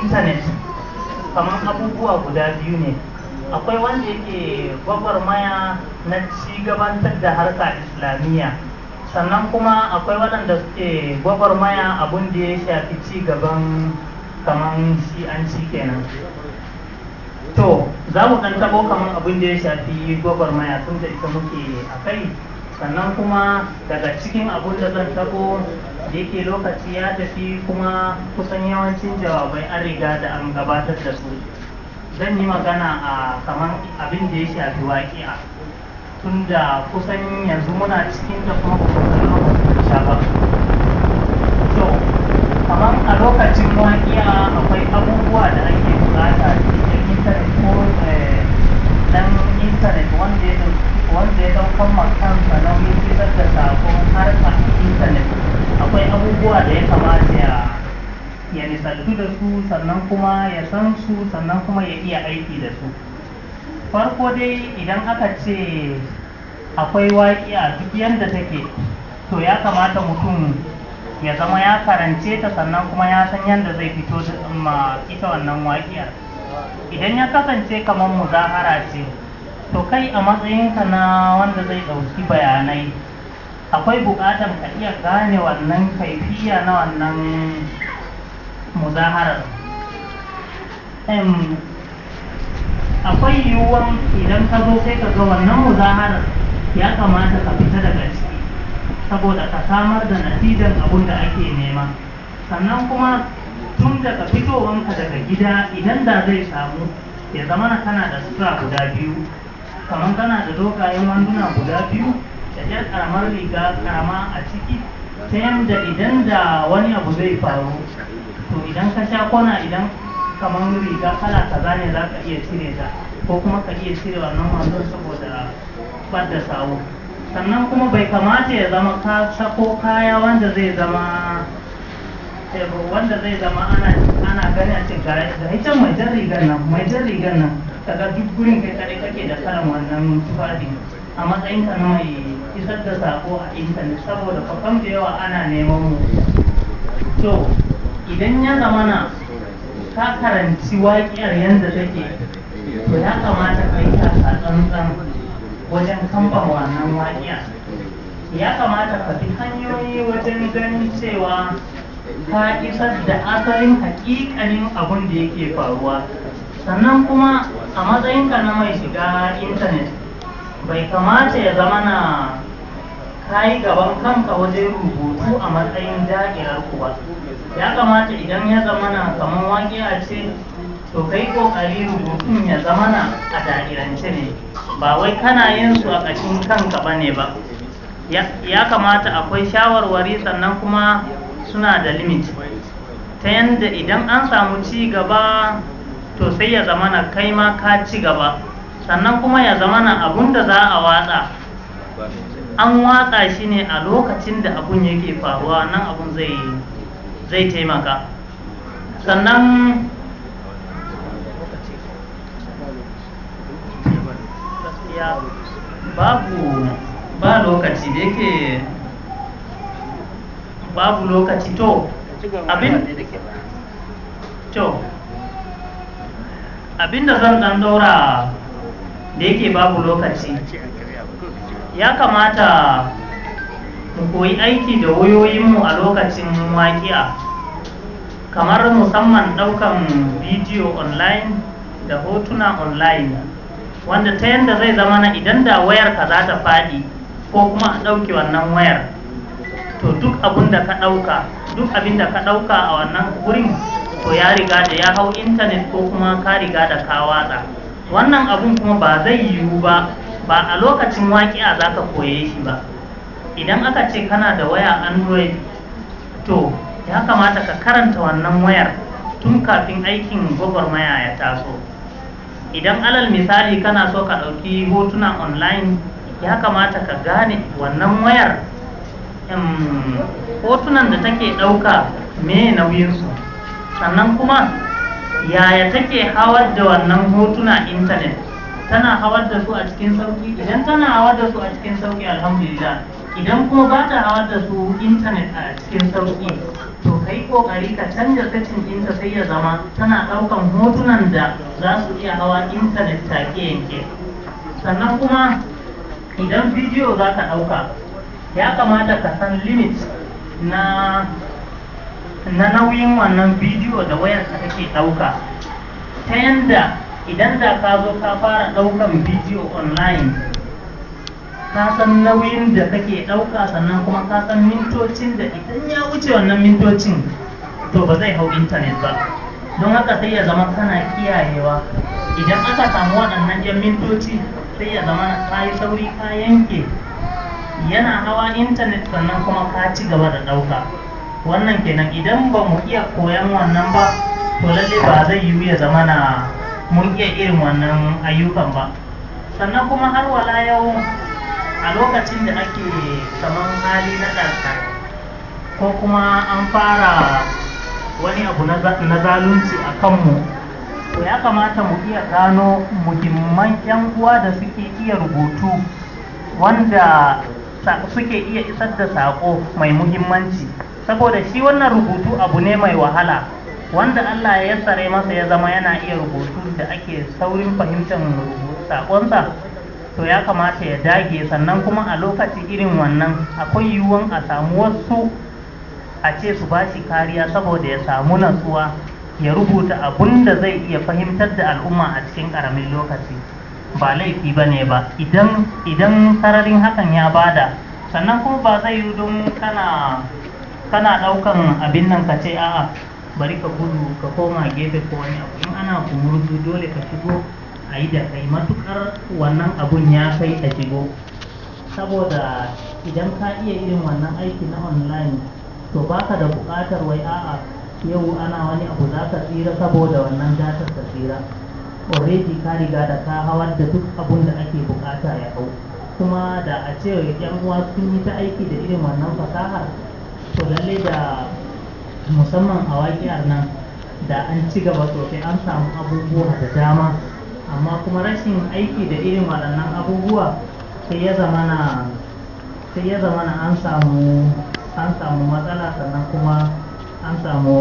intanet kamar abubuwa guda biyu ne akwai wanda yake gwagwarmaya na ci gabatar da harka islamiyya sannan kuma akwai waɗanda suke gwagwarmaya abun da ya shafi ci gaban kamar shi'anci kenan to za mu ɗan taɓo kamar abin da ya shafi gwagwarmaya tun da ita muke a kai sannan kuma daga cikin abin da zan taɓo da yake lokaci ya tafi kuma kusan yawancin jawabai an riga da an gabatar da su zan yi magana a kamar abin da ya shafi waƙi'a tun da kusan yanzu muna cikin da kuma kuma sha ba to kamar a lokacin waƙi'a akwai abubuwa da ake bukata cikin intanet ko dan intanet wanda ya wanda ya daukan makansa nauyin fitar da sakon harka intanet akwai abubuwa da ya kamata ya ya nisantu da su sannan kuma ya san su sannan kuma ya iya aiki da su farko dai idan aka ce akwai waƙiya duk yadda take to ya kamata mutum ya zama ya karance ta sannan kuma ya san yadda zai fito da ma ita wannan waƙiyar idan ya kasance kamar muzahara ce to kai a matsayinka na wanda zai ɗauki bayanai akwai buƙatar ka iya gane wannan kaifiya na wannan muzaharar akwai yiwuwan idan ka zo sai ka ga wannan muzaharar ya kamata ka fita daga ciki saboda ka samar da natijar abun da ake nema sannan kuma tun daga fitowanka daga gida idan da zai samu ya zama na kana da sutura guda biyu kamar kana da dogayen wanduna guda biyu da jar karamar riga karama a ciki ta yadda idan da wani abu zai faru to idan ka sha kwana idan kamar riga kala kaza ne za ka iya cire ta ko kuma ka iya cire wannan wandon saboda da sawu sannan kuma bai kamata ya zama ka sako kaya wanda zai zama wanda zai zama ana ana gani a cikin gare da ita mai jan rigar nan mai jan rigar nan kaga duk gurin kai kare kake da kalan wannan tufafi a matsayin ka na mai isar da sako a intanet saboda fakam da yawa ana neman mu to idan ya zamana ka karanci waƙiyar yadda take to ya kamata ka yi a tsantsan wajen kamban wannan waƙiya ya kamata ka bi hanyoyi wajen ganin cewa ka isar da asalin hakikanin abin da yake faruwa sannan kuma a matsayinka na mai shiga intanet bai kamata ya zama na kayi gaban kanka wajen rubutu a matsayin da'irar ku ba ya kamata idan ya zama na kamar waƙiya ce to kai kokari rubutun ya zama na a da'irance ne ba wai kana yin su a ƙashin kanka ba ne ba ya kamata akwai shawarwari sannan kuma suna da limit ta yadda idan an samu ci gaba to sai ya zama na kai ma ka ci gaba sannan kuma ya zama na abun da za a watsa an watsa shi ne a lokacin da abun yake faruwa nan abun zai zai taimaka sannan babu ba lokaci da yake babu lokaci to abin to abinda zan dan daura da yake babu lokaci ya kamata mu koyi aiki da wayoyinmu a lokacin waƙiya kamar musamman ɗaukan bidiyo online da hotuna online wanda ta yadda zai zama na idan da wayar ka za ta faɗi ko kuma a ɗauke wannan wayar to duk abin da ka ɗauka duk abin da ka ɗauka a wannan wurin to ya riga da ya hau intanet ko kuma ka riga da ka watsa wannan abun kuma ba zai yiwu ba ba a lokacin waƙiya za ka koye shi ba idan aka ce kana da waya android to ya kamata ka karanta wannan wayar tun kafin aikin gwagwarmaya ya taso idan alal misali kana so ka ɗauki hotuna online ya kamata ka gane wannan wayar hotunan da take ɗauka me nauyinsu sannan kuma yaya take hawar da wannan hotuna intanet tana hawar da su a cikin sauki idan tana hawar da su a cikin sauki alhamdulillah idan kuma ba ta hawa da su intanet a cikin sauƙi to kai kokari ka canja setting ɗinta sai ya zama tana ɗaukan hotunan da za su iya hawa intanet take yanke sannan kuma idan bidiyo za ka ɗauka ya kamata ka san limit na na nauyin wannan bidiyo da wayar ka take ɗauka ta yanda idan da ka zo ka fara ɗaukan bidiyo online ka san nauyin da kake ɗauka sannan kuma ka san mintocin da idan ya wuce wannan mintocin to ba zai hau intanet ba don haka sai ya zama kana kiyayewa idan aka samu waɗannan yan mintoci sai ya zama ka yi sauri ka yanke yana hawa intanet sannan kuma ka ci gaba da ɗauka wannan kenan idan ba mu iya koyan wannan ba to lalle ba zai yiwu ya zama na mun iya irin wannan ayyukan ba sannan kuma har wala yau a lokacin da ake saman hali na ɗarka ko kuma an fara wani abu na zalunci a kanmu to ya kamata mu iya gano muhimman 'yan uwa da suke iya rubutu wanda suke iya isar da saƙo mai muhimmanci saboda shi wannan rubutu abu ne mai wahala wanda Allah ya yassare masa ya zama yana iya rubutu da ake saurin fahimtar saƙonsa to ya kamata ya dage sannan kuma a lokaci irin wannan akwai yiwuwan a samu wasu a ce su ba shi kariya saboda ya samu natsuwa ya rubuta abun da zai iya fahimtar da al'umma a cikin ƙaramin lokaci ba laifi ba ne ba idan idan sararin hakan ya bada sannan kuma ba zai yi don kana kana ɗaukan abin nan ka ce a'a bari ka gudu ka koma gefe ko wani abu in ana kumurzu dole ka shigo a yi da kai matukar wannan abun ya kai a shigo saboda idan ka iya irin wannan aiki na online to baka da buƙatar wai a'a yau ana wani abu za ka tsira saboda wannan datar ka tsira already ka riga da ka hawar da duk abun da ake buƙata ya hau kuma da a ce yan uwa sun yi ta aiki da irin wannan fasahar to lalle da musamman a waƙiyar nan da an ci gaba sosai an samu abubuwa da dama amma kuma rashin aiki da irin waɗannan abubuwa sai ya zamana sai ya zamana an samu an samu matsala sannan kuma an samu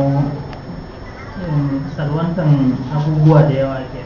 salwantan abubuwa da yawa kenan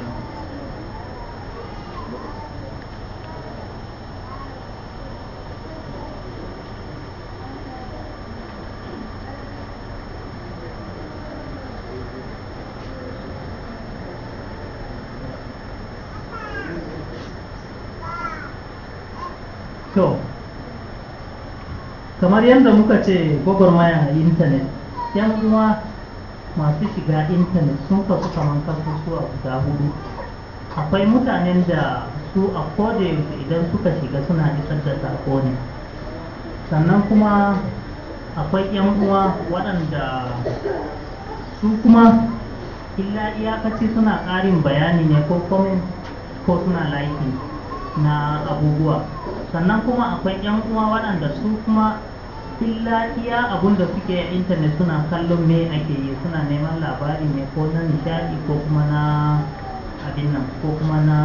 to kamar yadda muka ce gwagwarmaya a intanet yan uwa masu shiga intanet sun kasu kamar kasusuwa guda hudu akwai mutanen da su a yaushe idan suka shiga suna isar da sako ne sannan kuma akwai yan uwa waɗanda su kuma illa iyakaci suna ƙarin bayani ne ko comment ko suna liking na abubuwa sannan kuma akwai yan uwa waɗanda su kuma illa iya abun da suke a intanet suna kallon me ake yi suna neman labari ne ko na nishadi ko kuma na abin nan ko kuma na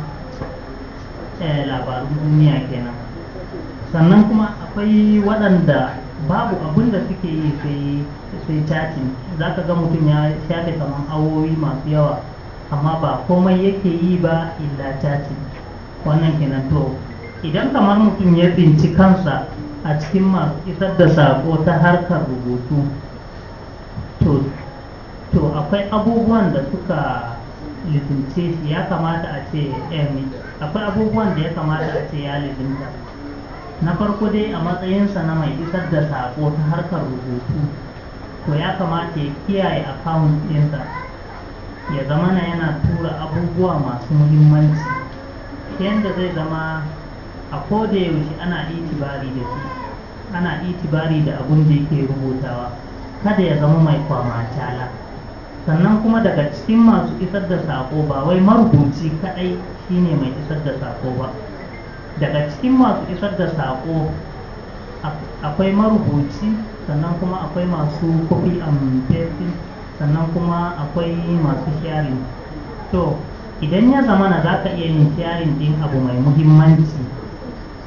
labarun duniya kenan sannan kuma akwai waɗanda babu abun da suke yi sai chatting za ka ga mutum ya shafe kamar awowi masu yawa amma ba komai yake yi ba illa chatting wannan kenan to idan kamar mutum ya binci kansa a cikin masu isar da sako ta harkar rubutu to to akwai abubuwan da suka lizince shi ya kamata a ce akwai abubuwan da ya kamata a ce ya lizinta na farko dai a matsayinsa na mai isar da sako ta harkar rubutu to ya kamata ya kiyaye akawun ɗinsa ya zama na yana tura abubuwa masu muhimmanci yadda zai zama a koda yaushe ana itibari da shi ana itibari da abun da yake rubutawa kada ya zama mai kwamacala sannan kuma daga cikin masu isar da sako ba wai marubuci kadai shine mai isar da sako ba daga cikin masu isar da sako akwai marubuci sannan kuma akwai masu copy and pasting sannan kuma akwai masu sharing to idan ya zama na za ka iya yin sharing din abu mai muhimmanci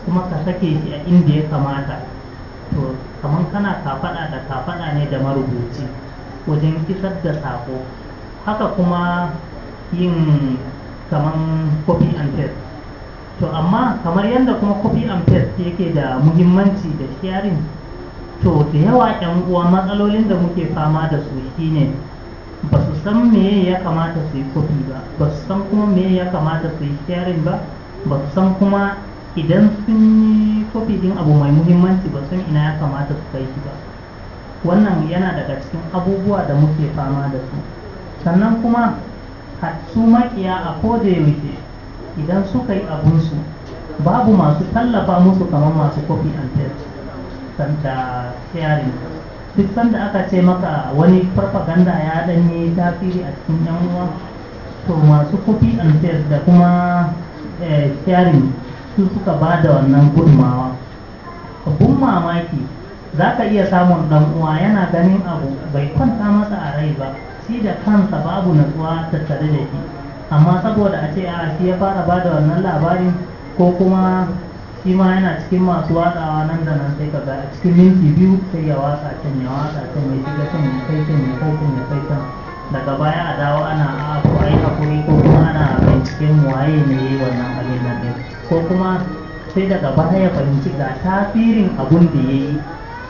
kuma ka sake shi a inda ya kamata to kamar kana kafaɗa da kafaɗa ne da marubuci wajen isar da sako haka kuma yin kamar copy and paste to amma kamar yadda kuma copy and paste yake da muhimmanci da sharing to da yawa yan uwa matsalolin da muke fama da su shine ba su san me ya kamata su yi copy ba ba su san kuma me ya kamata su yi sharing ba ba su san kuma idan sun yi copy din abu mai muhimmanci ba san ina ya kamata su kai shi ba wannan yana daga cikin abubuwa da muke fama da su sannan kuma su makiya a koda yaushe idan suka yi abunsu babu masu tallafa musu kamar masu copy and paste da sharing duk sanda aka ce maka wani farfaganda ya danyi tasiri a cikin yan uwa to masu copy and paste da kuma sharing su suka ba da wannan gudunmawa abun mamaki za ka iya samun dan uwa yana ganin abu bai kwanta masa a rai ba shi da kansa babu natsuwa tattare da shi amma saboda a ce a shi ya fara ba da wannan labarin ko kuma shi ma yana cikin masu watsawa nan da nan sai ka ga a cikin minti biyu sai ya watsa can ya watsa can ya shiga can ya kai can ya kai can ya kai can daga baya a dawo ana a ko ai hakuri ko kuma ana binciken waye ne yi wannan abin nan din ko kuma sai daga baya ya fahimci ga tasirin abun da ya yi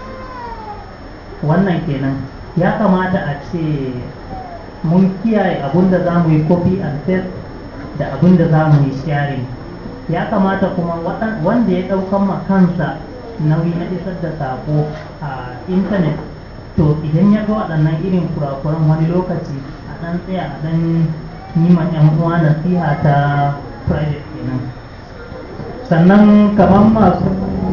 wannan kenan ya kamata a ce mun kiyaye abun da za mu yi copy and paste da abun da za mu yi sharing ya kamata kuma wanda ya ɗaukan ma kansa nauyi na isar da sako a intanet to idan ya ga waɗannan irin kurakuran wani lokaci a ɗan tsaya a ɗan yi ma ‘yan uwa nasiha ta private kenan sannan kamar masu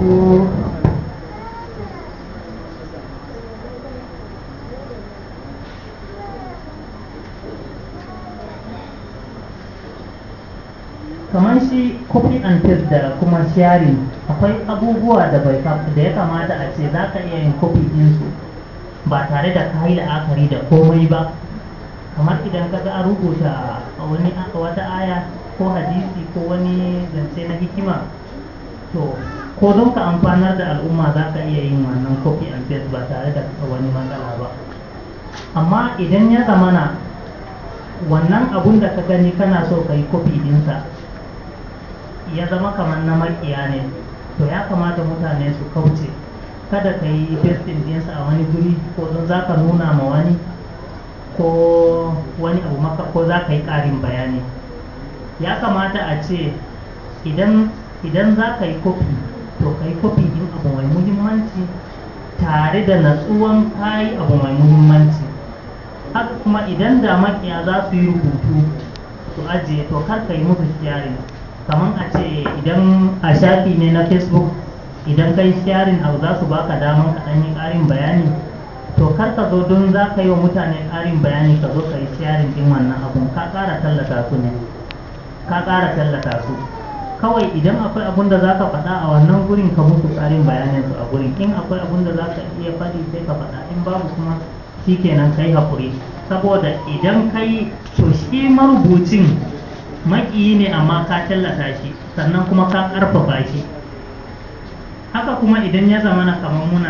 kamar shi copy and paste da kuma sharing akwai abubuwa da bai da ya kamata a ce za ka iya yin copy ɗinsu ba tare da ka yi la'akari da komai ba kamar idan ka ga an rubuta wani wata aya ko hadisi ko wani zance na hikima to ko don ka amfanar da al'umma za ka iya yin wannan copy and paste ba tare da wani matsala ba amma idan ya zamana wannan abun da ka gani kana so ka yi copy ɗinsa ya zama kamar na makiya ne to ya kamata mutane su kauce kada ka yi pasting ɗinsa a wani guri ko don za ka nuna ma wani ko wani abu maka ko za ka yi ƙarin bayani ya kamata a ce idan idan za ka yi kofi to ka yi kofi din abu mai muhimmanci tare da natsuwan kayi abu mai muhimmanci haka kuma idan da makiya za su yi rubutu su ajiye to kar ka yi musu sharing kamar a ce idan a shafi ne na facebook idan kai sharing abu za su baka daman ka ɗan yi ƙarin bayani to kar ka zo don za ka yi wa mutane ƙarin bayani ka zo ka yi sharing din wannan abun ka ƙara tallata su ne ka ƙara tallata su kawai idan akwai abun da za ka faɗa a wannan gurin ka musu ƙarin bayanin su a gurin in akwai abun da za ka iya faɗi sai ka faɗa in babu kuma shi kenan kai haƙuri saboda idan kai to shi marubucin maƙiyi ne amma ka tallata shi sannan kuma ka ƙarfafa shi haka kuma idan ya zamana kamar muna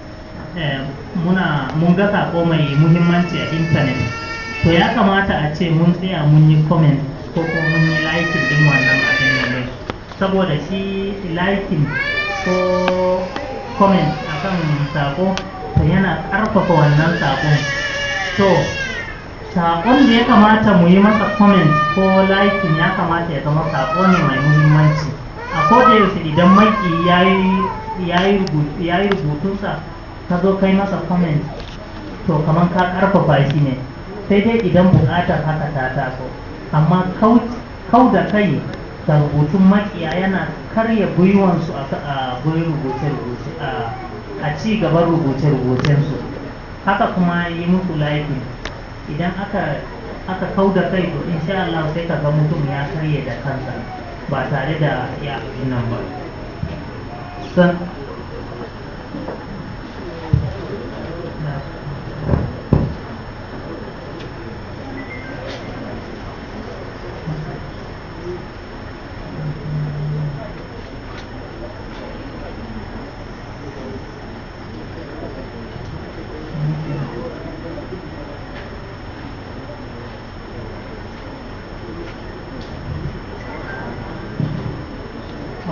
muna mun ga sako mai muhimmanci a intanet to ya kamata a ce mun tsaya mun yi comment ko kuma mun yi liking din wannan abin nan ne saboda shi liking ko comment akan sako to yana ƙarfafa wannan sakon to sakon da ya kamata mu yi masa comment ko liking ya kamata ya zama sako ne mai muhimmanci a koda yaushe idan maki ya yi rubutunsa ka zo kai masa comment to kamar ka karfafa shi ne sai dai idan buƙatar haka ta taso amma kau da kai da rubutun makiya yana karya gwiwansu a gurin rubuce-rubuce a ci gaban rubuce-rubucensu haka kuma yi musu laifin idan aka aka kau da kai to insha Allah sai ka ga mutum ya karye da kansa ba tare da ya abin nan ba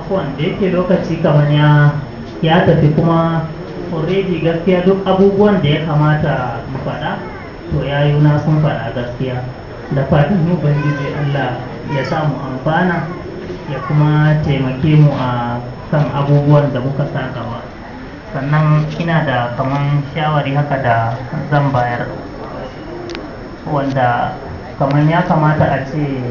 afuwan da yake lokaci kamar ya ya tafi kuma already gaskiya duk abubuwan da ya kamata mu faɗa to ya yi na sun faɗa gaskiya da fatan mu ubangiji Allah ya sa mu amfana ya kuma taimake mu a kan abubuwan da muka sa gaba sannan ina da kaman shawari haka da zan bayar wanda kaman ya kamata a ce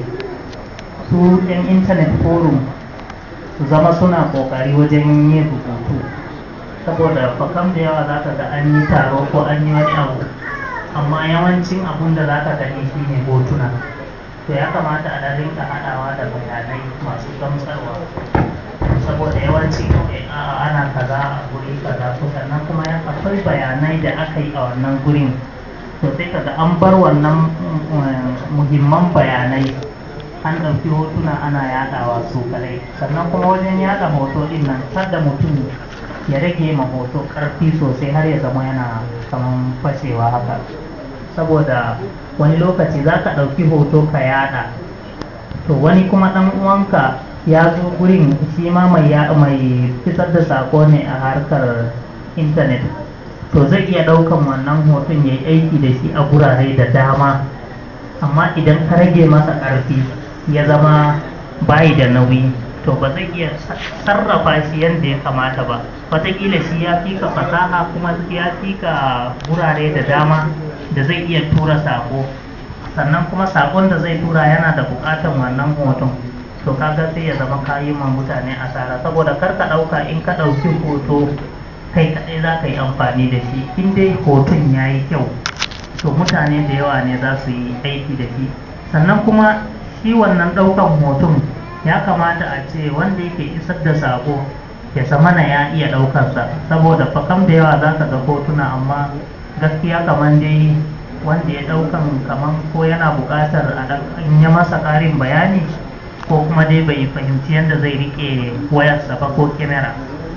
su 'yan intanet forum su zama suna kokari wajen yin rubutu saboda fakam da yawa za ka ga an yi taro ko an yi wani abu amma yawancin abun da za ka gani shi ne hotuna to ya kamata a dan rinka haɗawa da bayanai masu gamsarwa saboda yawanci a ana kaza a guri kaza ko sannan kuma ya akwai bayanai da aka yi a wannan gurin to sai kaga an bar wannan muhimman bayanai an ɗauki hotuna ana yaɗawa su kadai sannan kuma wajen yaɗa hoto ɗin nan har da mutum ya rage ma hoto ƙarfi sosai har ya zama yana kaman fashewa haka saboda wani lokaci za ka ɗauki hoto ka yaɗa to wani kuma ɗan uwanka ya zo gurin shi ma mai mai fitar da sako ne a harkar intanet to zai iya ɗaukan wannan hoton ya yi aiki da shi a gurare da dama amma idan ka rage masa ƙarfi ya zama bayi da nauyi to ba zai iya sarrafa shi yadda ya kamata ba wataƙila shi ya fi ka fasaha kuma ya fi ka gurare da dama da zai iya tura sako sannan kuma sakon da zai tura yana da buƙatar wannan hoton to kaga sai ya zama kayi ma mutane asara saboda kar ka ɗauka in ka ɗauki hoto kai kaɗai za ka yi amfani da shi in dai hoton ya yi kyau to mutane da yawa ne za su yi aiki da shi sannan kuma shi wannan ɗaukan hoton ya kamata a ce wanda yake isar da sako ya zamana ya iya ɗaukarsa saboda fakam da yawa za ka ga hotuna amma gaskiya kamar dai wanda ya ɗaukan kamar ko yana buƙatar a in ya masa ƙarin bayani ko kuma dai bai fahimci yadda zai riƙe wayarsa ba ko kyamara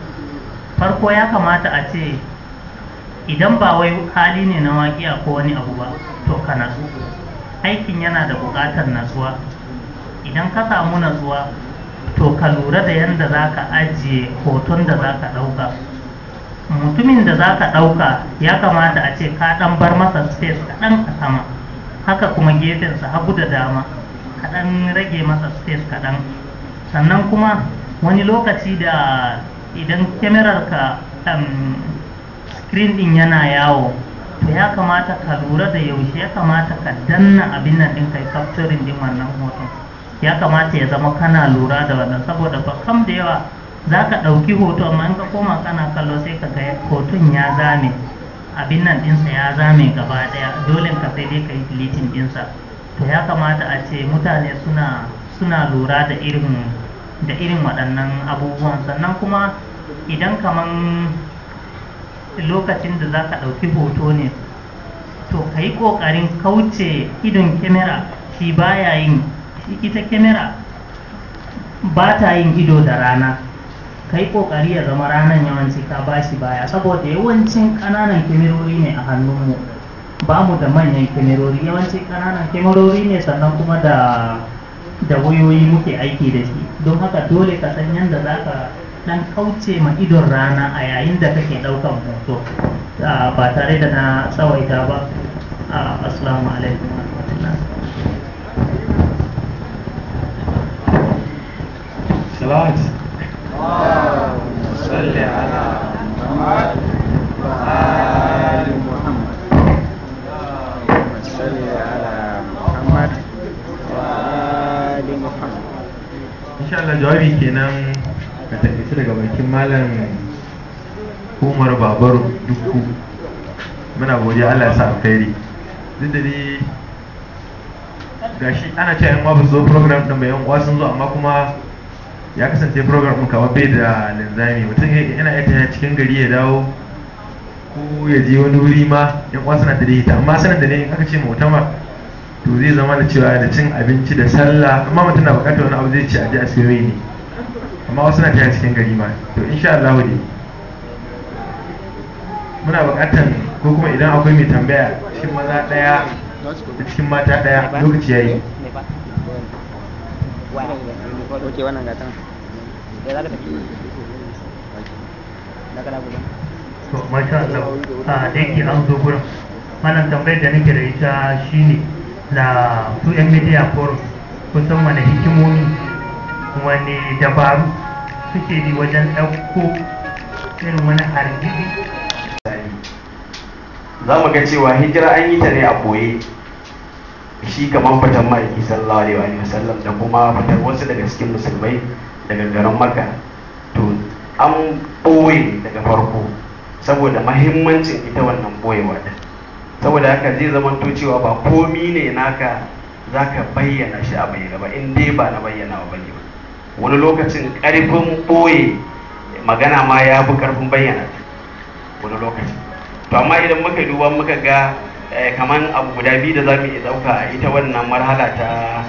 farko ya kamata a ce idan ba wai hali ne na waƙiya ko wani abu ba to ka natsu aikin yana da buƙatar natsuwa idan ka samu natsuwa to ka lura da yadda za ka ajiye hoton da za ka ɗauka mutumin da za ka ɗauka ya kamata a ce ka ɗan bar masa space kaɗan a sama haka kuma gefensa hagu da dama kaɗan rage masa space kaɗan sannan kuma wani lokaci da idan ka um, screen ɗin yana yawo to ya kamata ka lura da yaushe ya kamata ka danna abin nan ɗin kai capturing ɗin wannan hoton ya kamata ya zama kana lura da wannan saboda ba kam da yawa za ka ɗauki hoto amma in ka koma kana kallo sai ka ga hoton ya zame abin nan ɗinsa ya zame gaba ɗaya dole ka sai dai ka yi deleting ɗinsa to ya kamata a ce mutane suna suna lura da irin da irin waɗannan abubuwan sannan kuma idan kaman lokacin da za ka ɗauki hoto ne to ka yi ƙoƙarin kauce idon kyamara shi baya yin ita kyamara ba ta yin ido da rana ka yi ƙoƙari ya zama ranar yawanci ka ba shi baya saboda yawancin ƙananan kyamarori ne a hannunmu ba mu da manyan kyamarori yawanci ƙananan kyamarori ne sannan kuma da da wayoyi muke aiki da shi don haka dole ka san yadda za ka ɗan kauce ma idon rana a yayin da kake ɗaukan hoto ba tare da na tsawaita ba assalamu alaikum wa rahmatullahi صلاة اللهم صل على محمد وآل محمد اللهم صل على محمد وآل محمد إن شاء الله جوابي kenan ka tafi daga bakin malam Umar Babaru Dukku muna godiya Allah ya sa alkhairi duk da dai gashi ana cewa yan uwa ba su zo program din ba yan uwa sun zo amma kuma ya kasance program ɗin kawai bai da linzami mutum yana iya tafiya cikin gari ya dawo ko ya je wani wuri ma yan uwa suna da ita amma sanar da ne aka ce mutama to zai zama da cewa da cin abinci da sallah amma mutum na bukatar wani abu zai ci a ji a siyoyi ne amma wasu na tafiya cikin gari ma to insha Allah ne muna bukatar ko kuma idan akwai mai tambaya cikin maza ɗaya da cikin mata ɗaya lokaci yayi Oke wannan gatan. to masha Allah a da yake an zo gurin wannan tambayar da nake da ita shine da su yan media forum kusan wani hikimomi wani dabaru suke bi wajen ɗauko irin wani hargitsi za mu ga cewa hijira an yi ta ne a boye shi kamar fitan ma'aiki sallallahu alaihi wa sallam da kuma fitar wasu daga cikin musulmai daga garin makka to an ɓoye daga farko saboda mahimmancin ita wannan ɓoyewa din saboda haka zai zama to cewa ba komi ne naka za ka bayyana shi a bayyana ba in dai ba na bayyana ba bane ba wani lokacin ƙarfin ɓoye magana ma ya fi ƙarfin bayyana ta wani lokaci to amma idan muka duba muka ga kamar abu guda biyu da za mu iya ɗauka a ita wannan marhala ta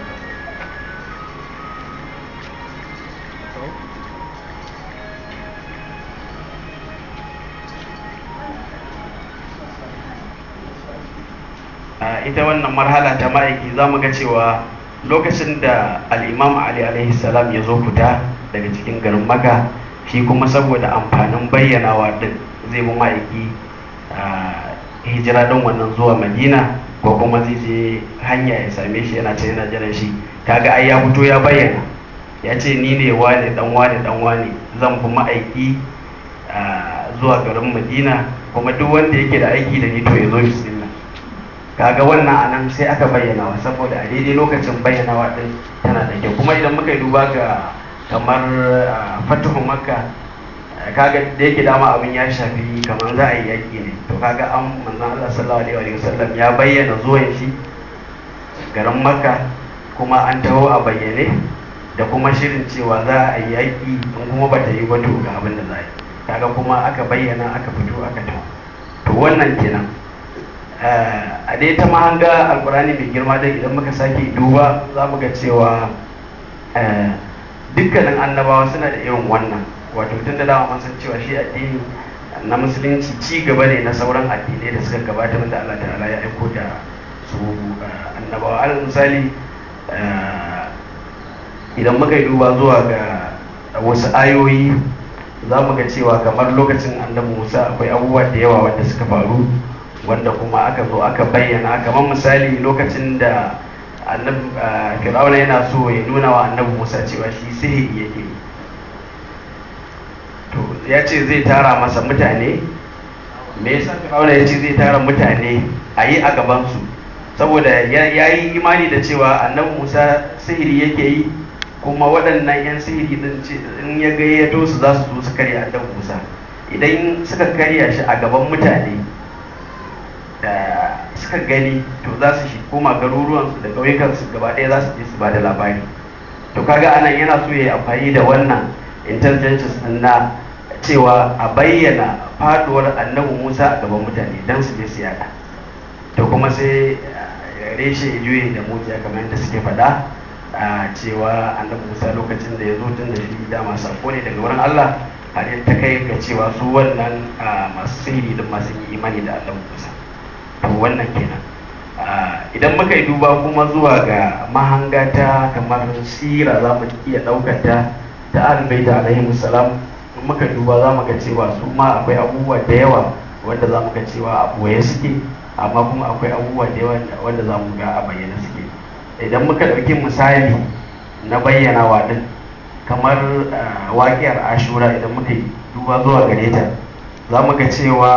ita wannan marhala ta ma'aiki za mu ga cewa lokacin da al'imam ali alaihi salam ya zo fita daga cikin garin maka shi kuma saboda amfanin bayyanawa din zai mu ma'aiki hijira don wannan zuwa madina ko kuma zai je hanya ya same shi yana can yana jiran shi kaga ai ya fito ya bayyana ya ce ni ne wane dan wane dan wane zan bi ma'aiki zuwa garin madina kuma duk wanda yake da aiki da ni to ya zo bismillah kaga wannan anan sai aka bayyana wa saboda a daidai lokacin bayyanawa din tana da kyau kuma idan muka yi duba ga kamar fatuhu makka kaga da yake dama abin ya shafi kamar za a yi yaƙi ne to kaga an manzon Allah sallallahu alaihi wasallam ya bayyana zuwan shi garin makka kuma an taho a bayyane da kuma shirin cewa za a yi yaƙi in kuma bata yi ba to ga abin da za a yi kaga kuma aka bayyana aka fito aka taho to wannan kenan a dai ta mahanga alkurani mai girma dai idan muka sake duba za mu ga cewa dukkanin annabawa suna da irin wannan wato tun da dama mun san cewa shi addini na musulunci ci gaba ne na sauran addinai da suka gabata wanda Allah ta'ala ya aiko da su annabawa alal misali idan muka yi duba zuwa ga wasu ayoyi za mu ga cewa kamar lokacin annabi Musa akwai abubuwa da yawa wanda suka faru wanda kuma aka zo aka bayyana kamar misali lokacin da fir'auna yana so ya nuna wa annabi musa cewa shi sihiri yake to ya ce zai tara masa mutane me yasa fir'auna ya ce zai tara mutane a yi a gabansu saboda ya yi imani da cewa annabi musa sihiri yake yi kuma waɗannan 'yan sihiri din in ya gayyato su za su zo su karya annabi musa idan suka karya shi a gaban mutane da suka gani to za su shi koma garuruwansu da ƙauyukansu gaba ɗaya za su je su ba da labari to kaga anan yana so ya yi amfani da wannan intelligence din na cewa a bayyana faduwar annabi musa a gaban mutane don su je su yada to kuma sai reshe ya juye da mujiya kamar yadda suke faɗa a cewa annabi musa lokacin da ya zo tun da shi dama sako ne daga wurin allah har ta kai ga cewa su wannan masu sihiri din masu yi imani da annabi musa to wannan kenan idan muka yi duba kuma zuwa ga mahanga ta kamar sira za mu iya ɗaukar ta ta albaita alaihi musalam muka duba za mu ga cewa su ma akwai abubuwa da yawa wanda za mu ga cewa a boye suke amma kuma akwai abubuwa da yawa wanda za mu ga a bayyana suke idan muka ɗauki misali na bayyanawa din kamar waƙiyar ashura idan muka yi duba zuwa gare ta za mu ga cewa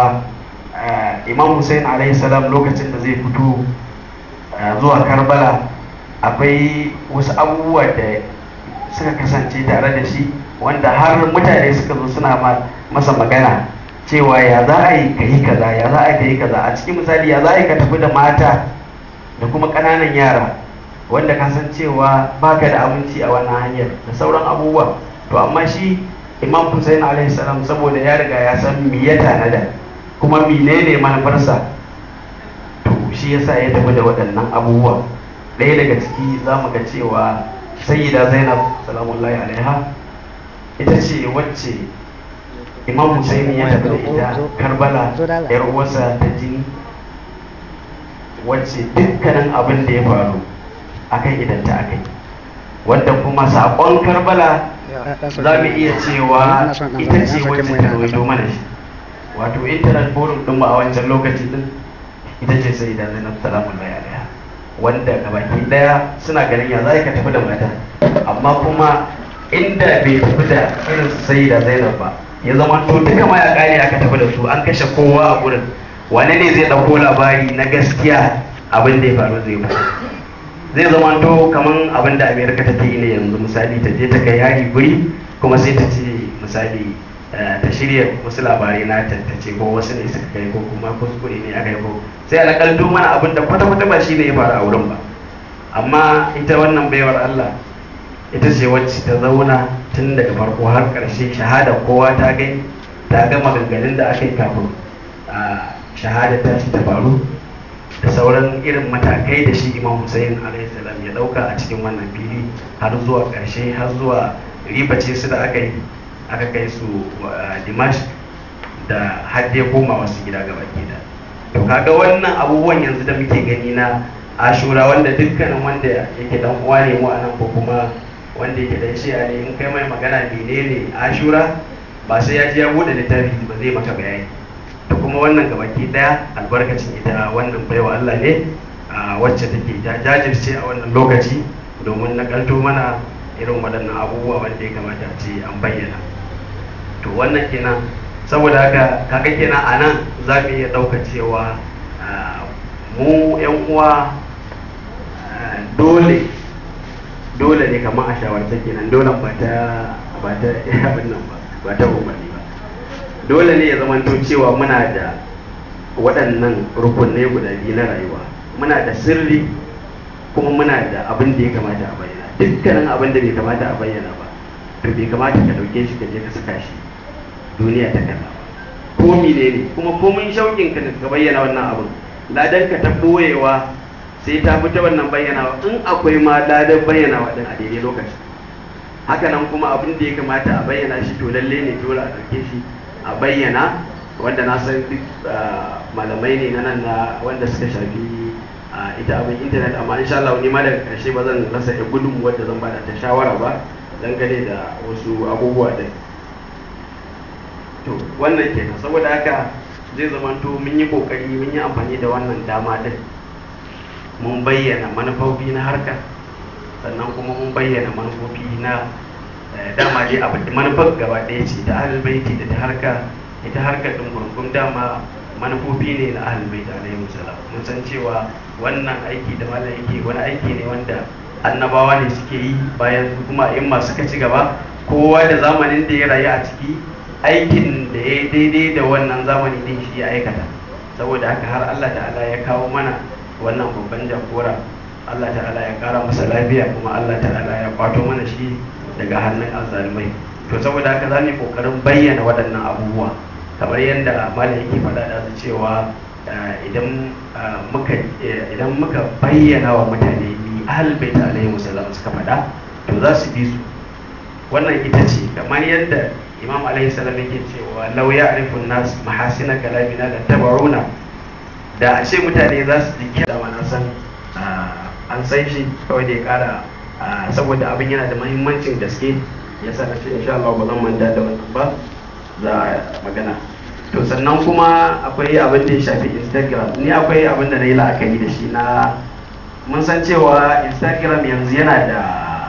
imam hussein alaihi salam lokacin da zai fito zuwa karbala akwai wasu abubuwa da suka kasance tare da shi wanda har mutane suka zo suna masa magana cewa ya za a yi ka yi kaza ya za a yi ka yi kaza a cikin misali ya za a yi ka tafi da mata da kuma ƙananan yara wanda ka san cewa baka da abinci a wannan hanyar da sauran abubuwa to amma shi imam hussein alaihi salam saboda ya riga ya san me ya tanada kuma menene manufarsa to shi yasa ya tafi da waɗannan abubuwa ɗaya daga ciki za mu ga cewa sayyida zainab salamullahi alaiha ita ce wacce imam husaini ya tafi da ita karbala yar uwarsa ta jini wacce dukkanin abin da ya faru akan idan ta akai wanda kuma saƙon karbala za mu iya cewa ita ce wacce ta rawaito mana shi wato internet forum din mu a wancan lokaci din ita ce sai da zainab salamun alaiha wanda gabaki daya suna ganin ya za ka tafi da mata amma kuma inda bai tafi da irin sai da zainab ba ya zama to duka ma ya kare aka tafi da su an kashe kowa a gurin wane ne zai dauko labari na gaskiya abin da ya faru zai faru zai zama to kaman abin da amerika ta yi ne yanzu misali ta je ta kai hari guri kuma sai ta ce misali ta shirya wasu labarai na ta ce ko wasu ne suka kai ko kuma kuskure ne aka yi ko sai alakalto mana abin da kwata-kwata ba shi ne ya faru a wurin ba amma ita wannan baiwar allah ita ce wacce ta zauna tun daga farko har ƙarshe shahada kowa ta gani ta ga maganganun da aka yi kafin a shahada ta shi ta faru da sauran irin matakai da shi imam hussein salam ya dauka a cikin wannan fili har zuwa karshe har zuwa ribace su da aka yi aka kai su dimash da har dai koma wasu gida gaba da to kaga wannan abubuwan yanzu da muke gani na ashura wanda dukkanin wanda yake dan uwa ne mu anan ko kuma wanda yake dan shi'a ne in kai mai magana menene ashura ba sai ya ji ya bude littafi ba zai maka bayani da kuma wannan gabaki daya albarkacin ita wannan baiwa Allah ne a wacce take jajirce a wannan lokaci domin na kalto mana irin waɗannan abubuwa wanda ya kamata a ce an bayyana to wannan kenan saboda haka kaga kenan a nan za mu iya ɗauka cewa mu yan uwa dole dole ne kamar a shawarce kenan dole ba ta ba ta abin nan ba ba ta umarni ba dole ne ya zamanto cewa muna da waɗannan rukunai guda biyu na rayuwa muna da sirri kuma muna da abin da ya kamata a bayyana dukkanin abin da bai kamata a bayyana ba to bai kamata ka ɗauke shi ka je ka saka shi duniya ta kalla ko mine ne kuma komin shauƙin ka ka bayyana wannan abin ladan ka ta ɓoyewa sai ta fita wannan bayyanawa in akwai ma ladan bayyanawa din a daidai lokaci hakanan kuma abin da ya kamata a bayyana shi to lalle ne dole a ɗauke shi a bayyana wanda na san duk malamai ne na nan na wanda suka shafi ita abin intanet amma insha Allah ni ma daga karshe ba zan rasa ya gudun wadda zan bada ta shawara ba dangane da wasu abubuwa da to wannan kenan saboda haka zai zama to mun yi kokari mun yi amfani da wannan dama din mun bayyana manufofi na harka sannan kuma mun bayyana manufofi na dama dai abin da manufar gaba ɗaya ce ta ahlul baiti da ta harka ita harkar ɗin gurgun dama manufofi ne na ahlul baiti alaihi salam mun san cewa wannan aiki da malam yake wani aiki ne wanda annabawa ne suke yi bayan su kuma in masu suka ci gaba kowa da zamanin da ya rayu a ciki aikin da ya daidai da wannan zamani din shi ya aikata saboda haka har Allah ta'ala ya kawo mana wannan babban jagora Allah ta'ala ya kara masa lafiya kuma Allah ta'ala ya kwato mana shi daga hannun azzalumai to saboda haka za mu yi kokarin bayyana waɗannan abubuwa kamar yadda malam yake faɗa da cewa idan muka idan muka bayyana wa mutane ni ahlul bait alaihi wasallam suka faɗa to za su bi su wannan ita ce kamar yadda imam alaihi salam yake cewa law ya'rifu nas mahasina kalamina la tabaruna da a ce mutane za su jiki da na san an san shi kawai da ya kara saboda abin yana da mahimmancin gaske ya sa na ce insha Allah ba zan manta da wannan ba za a magana to sannan kuma akwai abin da ya shafi instagram ni akwai abin da na yi la'akari da shi na mun san cewa instagram yanzu yana da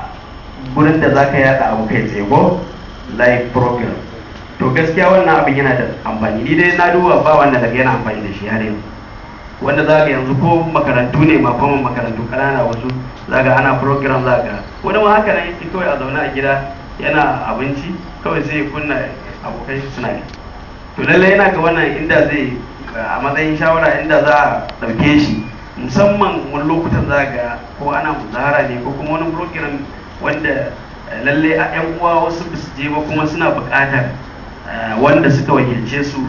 gurin da za ka yada abu kai tsaye ko live program to gaskiya wannan abin yana da amfani ni dai na duba ba wanda daga yana amfani da shi har yanzu wanda za ka yanzu ko makarantu ne ma kuma makarantu kanana wasu za ka ana program za ka wani ma haka nan yake kawai a zaune a gida yana abinci kawai sai ya kunna abokai suna ne to lallai yana ga wannan inda zai a matsayin shawara inda za a ɗauke shi musamman wani lokutan za ga ko ana muzahara ne ko kuma wani program wanda lallai a yan uwa wasu ba su je ba kuma suna buƙatar wanda suka wakilce su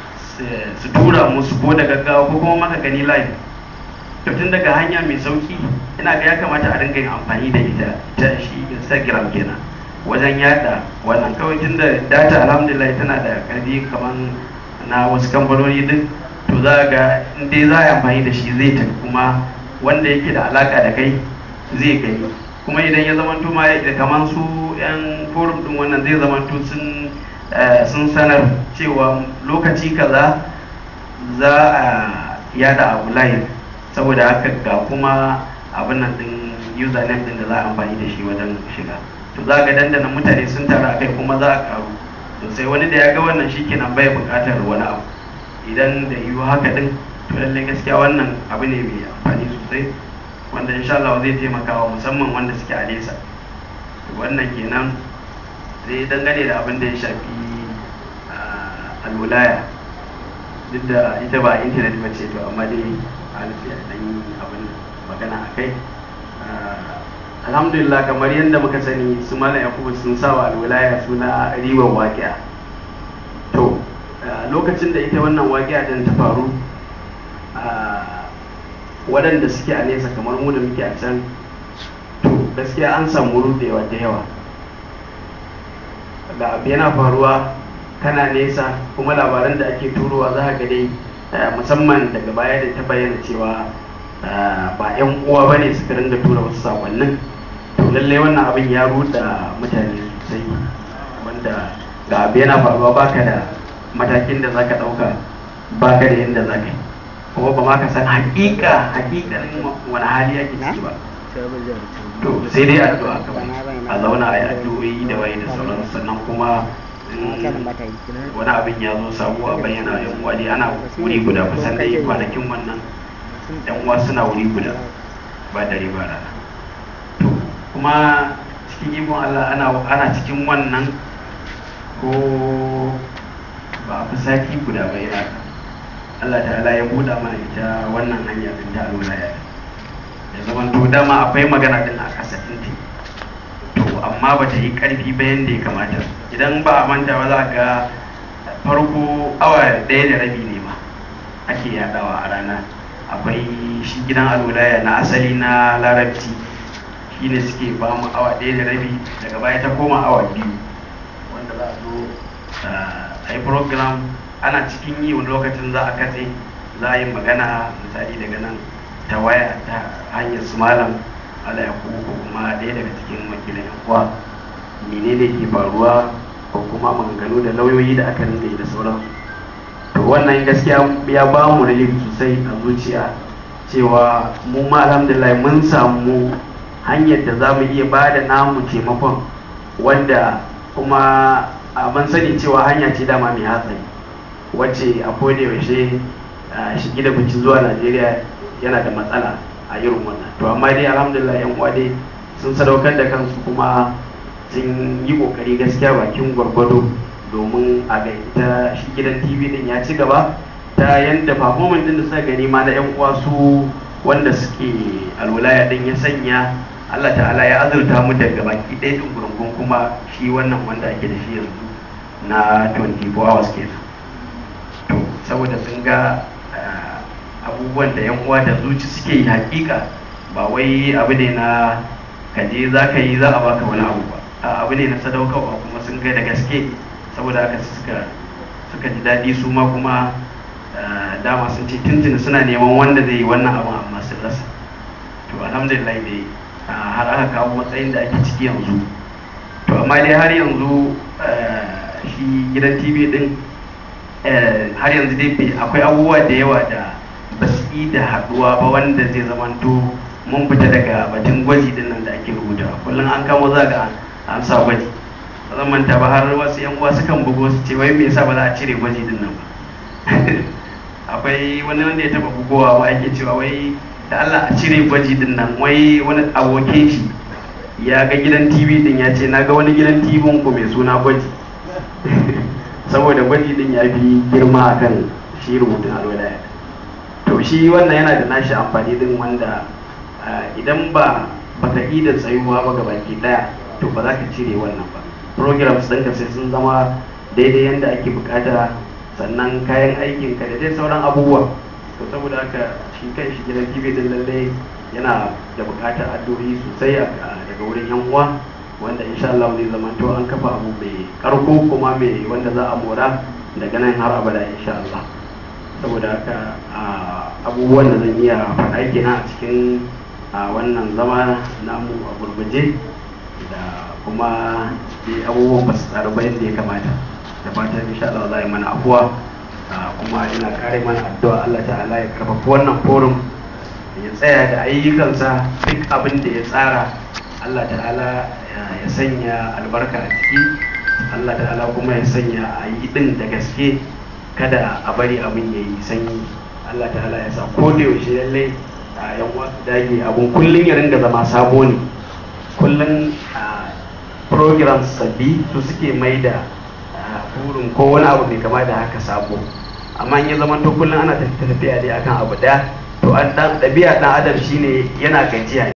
su tura musu ko da gaggawa ko kuma maka gani live to tun daga hanya mai sauki ina ga ya kamata a dinga yin amfani da ita ta shi instagram kenan wajen yada wannan kawai tun da data alhamdulillah tana da karfi kamar na wasu kamfanoni duk to za ga in dai za a yi amfani da shi zai tafi kuma wanda yake da alaka da kai zai gani kuma idan ya zamanto ma da kamar su yan forum din wannan zai zamanto sun eh, sun sanar cewa lokaci kaza za a yada abu live saboda haka ga kuma abin nan din username din da za a amfani da shi wajen shiga to za ga dandana mutane sun taru a kai kuma za a karu to sai wani da ya ga wannan shikenan bai buƙatar wani abu idan da yiwu haka din to lallai gaskiya wannan abu ne mai amfani sosai wanda insha Allah zai taimaka wa musamman wanda suke a nesa to wannan kenan sai dangane da abin da ya shafi ah, alwulaya duk da ita ba intanet ba ce to amma dai an sai a dan yi abin magana a kai Ah, alhamdulillah kamar yadda muka sani su mala yakubu sun sa wa alwilaya suna ribar waƙiya to ah, lokacin da ita wannan waƙiya din ta faru ah, waɗanda suke a nesa kamar mu da muke a can to gaskiya an samu rudewa da yawa ga abu yana faruwa kana nesa kuma labaran da ake turowa za ka ga dai eh, musamman daga baya da ta bayyana cewa eh, ba 'yan uwa ba ne suka ringa tura wasu sakonnin to lallai wannan abin ya ruda mutane sosai wanda ga abu yana faruwa baka da matakin da zaka ɗauka baka da yadda zaka yi kuma ba ma ka san hakika hakikanin wani hali ake ciki ba to sai dai addu'a kawai a zauna a yi addu'o'i da waye da sauransu sannan kuma in wani abin ya zo sabuwa bayyana yan uwa dai ana wuri guda kusan dai kwanakin wannan yan uwa suna wuri guda ba dare ba rana to kuma cikin ikon Allah ana ana cikin wannan ko ba a fi sati guda ba yana Allah ta'ala ya buɗa mana ita wannan hanya din ta alwala ya zama to dama akwai magana din a ƙasa ɗin to amma ba ta yi ƙarfi ba yadda ya kamata idan ba a manta ba za ga farko awa ɗaya da rabi ne ma ake yaɗawa a rana akwai shi gidan alwalaya na asali na larabci shi ne suke ba mu awa ɗaya da rabi daga baya ta koma awa biyu wanda za a zo a yi program ana cikin yi wani lokacin za a katse za a yi magana misali daga nan ta waya ta hanyar su malam ala ya ko kuma ɗaya daga cikin wakilan yan uwa menene ke faruwa ko kuma maganganu da lauyoyi da aka rinka yi da sauransu to wannan gaskiya ya ba mu relief sosai a zuciya cewa mu ma alhamdulillah mun samu hanyar da za mu iya ba da namu taimakon wanda kuma a mun sani cewa hanya ce dama mai hatsari wacce a koda yaushe shigi da bici zuwa najeriya yana da matsala a irin wannan to amma dai alhamdulillah yan uwa dai sun sadaukar da kansu kuma sun yi kokari gaskiya bakin gwargwado domin a ga ita shi gidan tv din ya ci gaba ta yadda performance din da suka gani ma na yan uwa su wanda suke alwalaya din ya sanya Allah ta'ala ya azurta mu daga baki ɗaya din gurgun kuma shi wannan wanda ake da shi yanzu na 24 hours kenan to saboda sun ga abubuwan da yan uwa da zuci suke yi hakika ba wai abu ne na kaje za ka yi za a baka wani abu ba a abu ne na sadaukarwa kuma sun ga da gaske saboda haka suka suka ji daɗi su ma kuma dama sun ce tuntuni suna neman wanda zai yi wannan abin amma sun rasa to alhamdulillah dai har aka kawo matsayin da ake ciki yanzu to amma dai har yanzu shi gidan tv din har yanzu dai akwai abubuwa da yawa da ba su yi da haɗuwa ba wanda zai zamanto mun fita daga batun gwaji din nan da ake rubuta kullum an kamo za ga an sa gwaji ba zan manta ba har wasu yan uwa sukan bugo su ce wai me yasa ba za a cire gwaji din nan ba akwai wani wanda ya taba bugowa ma ake cewa wai da Allah a cire gwaji din nan wai wani abokin shi ya ga gidan TV din ya ce na ga wani gidan TV ku mai suna gwaji saboda gwaji din ya fi girma akan shi rubutun alwala to shi wannan yana da nashi amfani din wanda idan ba baka yi da tsayuwa ba ga baki daya to ba za ka cire wannan ba programs ɗinka sai sun zama daidai yadda ake bukata sannan kayan aikin ka da dai sauran abubuwa to saboda haka shi kan shi gidan tv din lalle yana da bukatar addu'o'i sosai daga wurin yan uwa wanda insha Allah zai zama to an kafa abu mai karko kuma mai wanda za a mora daga nan har abada insha Allah saboda haka abubuwan da zan iya faɗa kenan a cikin a wannan zama namu a gurguje da kuma dai abubuwan ba su tsara ba yadda ya kamata da fatan insha Allah za a yi mana afuwa kuma ina kare mana addu'a Allah ta'ala ya karfafa wannan forum ya tsaya da ayyukansa duk abin da ya tsara Allah ta'ala ya sanya albarka a ciki Allah ta'ala kuma ya sanya a yi din da gaske kada a bari abin ya yi sanyi Allah ta'ala ya sa ko da yaushe lallai a yan wasu dage abun kullum ya ringa zama sabo ne kullum programs sabbi su suke mai da burin ko wani abu mai kama da haka sabo amma in ya zama to kullum ana tafiya dai akan abu daya to an ɗabi'a ɗan adam shine yana gajiya